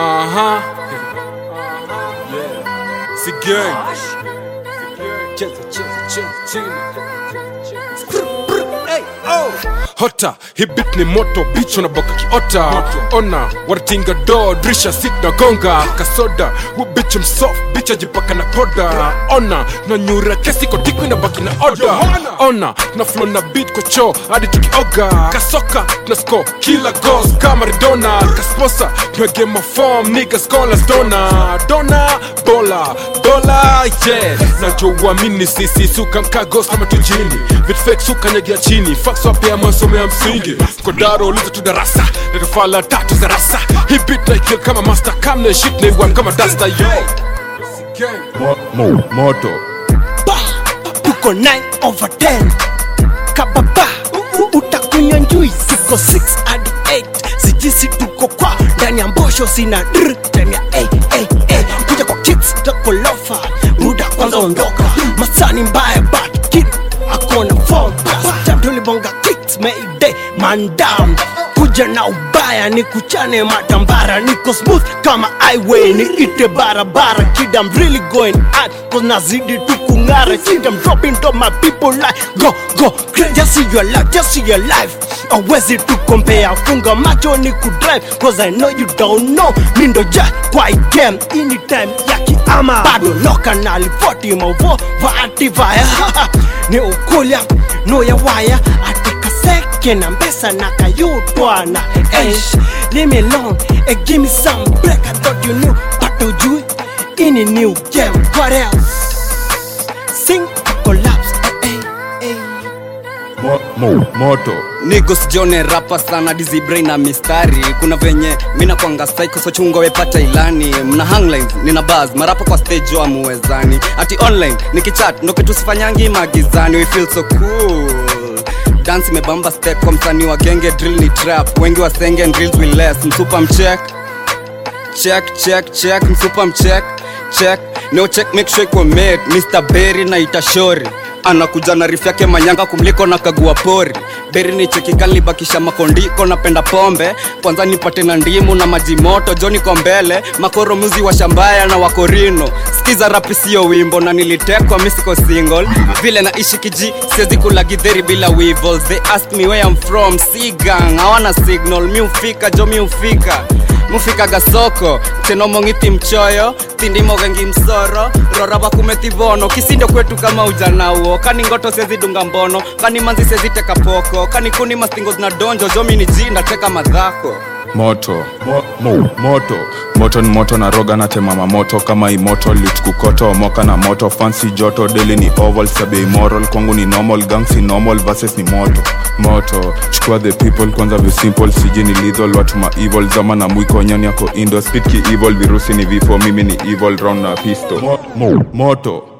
Aha. Si gang. Cheza, cheza, cheza, cheza. hota hii bit ni moto bitch unaboka kiota ona wanatinga do drisha sit na gonga kasoda hu bitch msof bitch ajipaka na poda ona na nyura kesi kotiku inabaki na oda ona na flow na beat kwa choo hadi tukioga kasoka na score kila goals kama Maradona kasposa tuna game of form nigga scholars dona dona bola dola yeah najua uamini sisi suka mkagos kama tujini vitu fake suka nyagia chini fax wapea masomo ya msingi kodaro uliza tu darasa natofala tatu za rasa hii beat na kill kama master kam na shit na iwan kama dasta yo Mo, mo, moto Ba, tuko 9 over 10 kababa utakunywa njui tuko 6 hadi 8 sijisi tuko kwa ndani ya mbosho sina dr ndani ya hey, hey, hey. kuja kwa kicks takolofa muda kwanza ondoka masani mbaya but kid akona form jam tulibonga kicks mayday man down kuja na ubaya ni kuchane matambara niko smooth kama highway ni ite barabara kid I'm really going hard cause nazidi tu kung'ara kid I'm dropping to my people like go go crazy just see your life just see your life awezi tu compare funga macho ni kudrive cause I know you don't know mi ndo ja kwa hii game anytime ya kiama bado loka na lifoti mauvo vaativaya ni ukulya no ya waya atika seke na mbesa na kayutwana Eish, leave me alone and give me some break I thought you knew but ujui ini new game what else sing collapse eh, eh, eh. Mo, mo, moto nigo sijone rapa sana dizibrain na mistari kuna venye mina kwanga psycho so chungo wepata ilani mna hanglines nina buzz marapa kwa stage wa muwezani ati online nikichat ndo kitu sifanyangi magizani we feel so cool dance imebamba step kwa msanii wa genge drill ni trap wengi wasenge and drills will less msupa mcheck check check check msupa mcheck check no check make sure iko made Mr. Berry na itashori anakuja na riff yake manyanga kumliko na kagua pori beri ni chekikali bakisha makondiko napenda pombe kwanza nipate na ndimu na maji moto joni ko mbele makoro muzi wa shambaya na wakorino skiza rapi sio wimbo na nilitekwa misiko single vile naishi kiji siwezi kula gidheri bila weevils they ask me where I'm from sigang hawana signal mi ufika jo mi ufika mufikaga soko tenomong'iti mchoyo tindimogengi msoro rora bakumetivono kisindo kwetu kama ujanauo kani ngoto sezidunga mbono kani manzi seziteka poko kani kuni mastingo zina donjo jomi ni jinda teka madhako moto mo, mo, moto moto ni moto na roga na temama moto kama imoto litkukoto moka na moto fancy joto deli ni oval sabe immoral kwangu ni normal gang si normal versus ni moto moto chukua the people kwanza visimple siji ni lethal watu ma evil zama na mwiko nyani yako indo speed ki evil virusi ni vifo mimi ni evil round na pisto mo, mo, moto